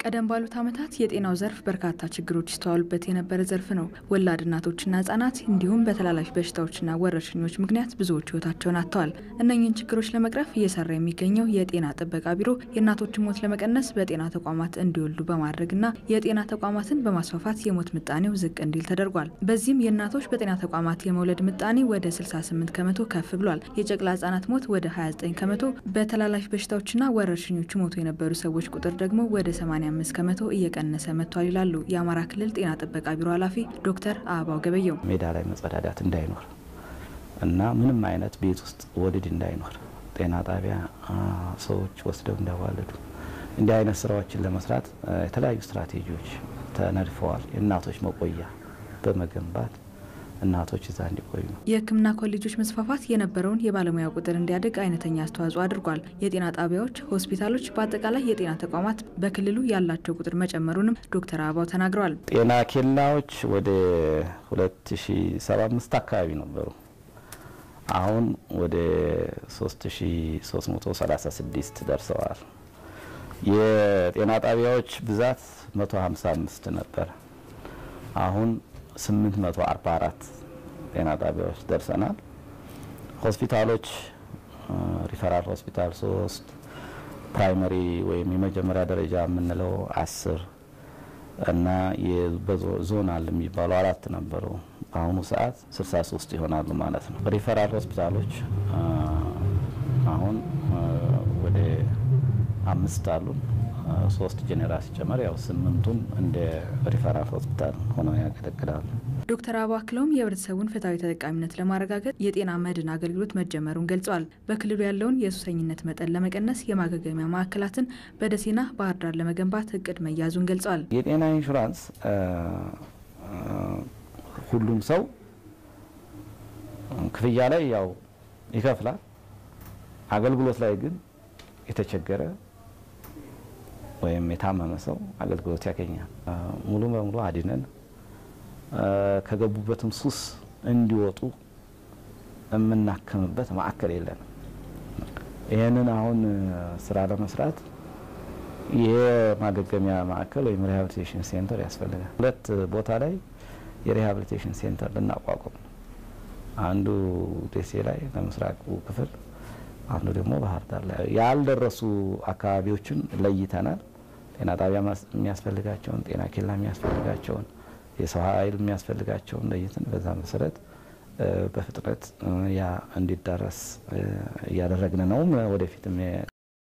ቀደም ባሉት ዓመታት የጤናው ዘርፍ በርካታ ችግሮች ይስተዋሉበት የነበረ ዘርፍ ነው። ወላድ እናቶችና ህጻናት እንዲሁም በተላላፊ በሽታዎችና ወረርሽኞች ምክንያት ብዙዎች ህይወታቸውን አጥተዋል። እነኝህን ችግሮች ለመቅረፍ እየሰራ የሚገኘው የጤና ጥበቃ ቢሮ የእናቶችን ሞት ለመቀነስ በጤና ተቋማት እንዲወልዱ በማድረግና የጤና ተቋማትን በማስፋፋት የሞት ምጣኔው ዝቅ እንዲል ተደርጓል። በዚህም የእናቶች በጤና ተቋማት የመውለድ ምጣኔ ወደ 68 ከመቶ ከፍ ብሏል። የጨቅላ ህጻናት ሞት ወደ 29 ከመቶ፣ በተላላፊ በሽታዎችና ወረርሽኞች ሞቱ የነበሩ ሰዎች ቁጥር ደግሞ ወደ 85 ከመቶ እየቀነሰ መጥቷል ይላሉ የአማራ ክልል ጤና ጥበቃ ቢሮ ኃላፊ ዶክተር አበባው ገበየው። ሜዳ ላይ መጸዳዳት እንዳይኖር እና ምንም አይነት ቤት ውስጥ ወሊድ እንዳይኖር ጤና ጣቢያ ሰዎች ወስደው እንዳዋለዱ እንዲህ አይነት ስራዎችን ለመስራት የተለያዩ ስትራቴጂዎች ተነድፈዋል። የእናቶች መቆያ በመገንባት እናቶች እዛ እንዲቆዩ ነው። የሕክምና ኮሌጆች መስፋፋት የነበረውን የባለሙያ ቁጥር እንዲያድግ አይነተኛ አስተዋጽኦ አድርጓል። የጤና ጣቢያዎች፣ ሆስፒታሎች፣ በአጠቃላይ የጤና ተቋማት በክልሉ ያላቸው ቁጥር መጨመሩንም ዶክተር አበባው ተናግረዋል። ጤና ኬላዎች ወደ 2075 አካባቢ ነበሩ። አሁን ወደ 3336 ደርሰዋል። የጤና ጣቢያዎች ብዛት 155 ነበር። አሁን 844 ጤና ጣቢያዎች ደርሰናል። ሆስፒታሎች ሪፈራል ሆስፒታል ሶስት ፕራይመሪ ወይም የመጀመሪያ ደረጃ የምንለው አስር እና ዞናል የሚባሉ አራት ነበሩ። በአሁኑ ሰዓት 63 ይሆናሉ ማለት ነው። ሪፈራል ሆስፒታሎች አሁን ወደ አምስት አሉ። ሶስት ጄኔራል ሲጨመር ያው ስምንቱም እንደ ሪፈራል ሆስፒታል ሆነው ያገለግላሉ። ዶክተር አበባው አክለውም የህብረተሰቡን ፍትሐዊ ተጠቃሚነት ለማረጋገጥ የጤና መድን አገልግሎት መጀመሩን ገልጸዋል። በክልሉ ያለውን የሱሰኝነት መጠን ለመቀነስ የማገገሚያ ማዕከላትን በደሴና ባህር ዳር ለመገንባት እቅድ መያዙን ገልጸዋል። የጤና ኢንሹራንስ ሁሉም ሰው ክፍያ ላይ ያው ይከፍላል። አገልግሎት ላይ ግን የተቸገረ ወይም የታመመ ሰው አገልግሎት ያገኛል። ሙሉ በሙሉ አድነን ከገቡበትም ሱስ እንዲወጡ የምናክምበት ማዕከል የለንም። ይህንን አሁን ስራ ለመስራት የማገገሚያ ማዕከል ወይም ሪሃብሊቴሽን ሴንተር ያስፈልጋል። ሁለት ቦታ ላይ የሪሃብሊቴሽን ሴንተር ልናቋቁም ነው። አንዱ ደሴ ላይ ለምስራቁ ክፍል፣ አንዱ ደግሞ ባህር ዳር ላይ ያልደረሱ አካባቢዎችን ለይተናል። ጤና ጣቢያ የሚያስፈልጋቸውን፣ ጤና ኬላ የሚያስፈልጋቸውን፣ የሰው ኃይል የሚያስፈልጋቸውን ለይተን በዛ መሰረት በፍጥነት ያ እንዲዳረስ እያደረግን ነው። ወደፊትም